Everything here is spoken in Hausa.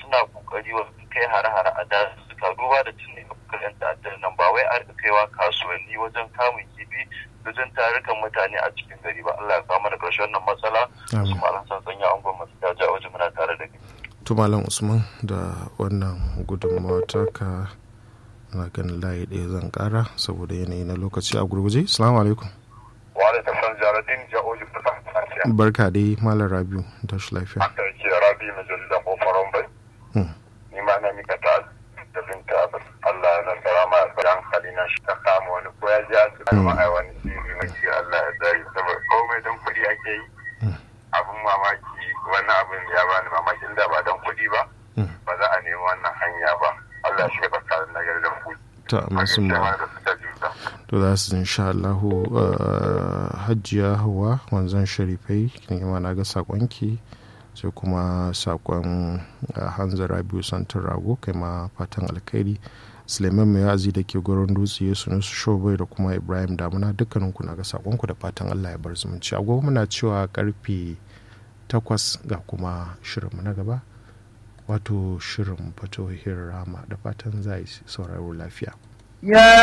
suna kokari wajen kai hare-hare a dazuzzuka duba da cin ne yan ta'addar nan ba wai a rika kaiwa kasuwanni wajen kamun kifi wajen tarukan mutane a cikin gari ba Allah ya kawo mana ƙarshen wannan matsala su malam san sanya angon masu daji a waje muna tare da kai to malam usman da wannan gudunmawa taka na ganin layi ɗaya zan ƙara saboda yanayi na lokaci a gurguje salamu alaikum wa alaikum salam jaradin ja'oji fata barka dai malam rabiu tashi lafiya haka yake rabi mai jarida ko faron bai ni ma na mika ta da binta Allah ya nasara ma ya hankali na shi ta kama wani ko ya ji asibiti ma ai wani sirri na ce Allah ya dari saboda komai don kuɗi ake yi abin mamaki wannan abin ya bani mamaki inda ba don kuɗi ba ba za a nemi wannan hanya ba Allah ya shiga tsakanin nagari da kuɗi ta masu ma to za su insha Allahu hajjiya hawa wanzan sharifai ne ma na ga sakonki sai kuma sakon hanzara biyu santin rago kai ma fatan alkhairi suleiman mai yazi da ke gurin dutse ya sunu su shobai da kuma ibrahim damuna dukkanin ku na ga sakonku da fatan allah ya bar zumunci agogo muna cewa karfe takwas ga kuma shirinmu na gaba wato shirin fatohin rama da fatan za sauraro lafiya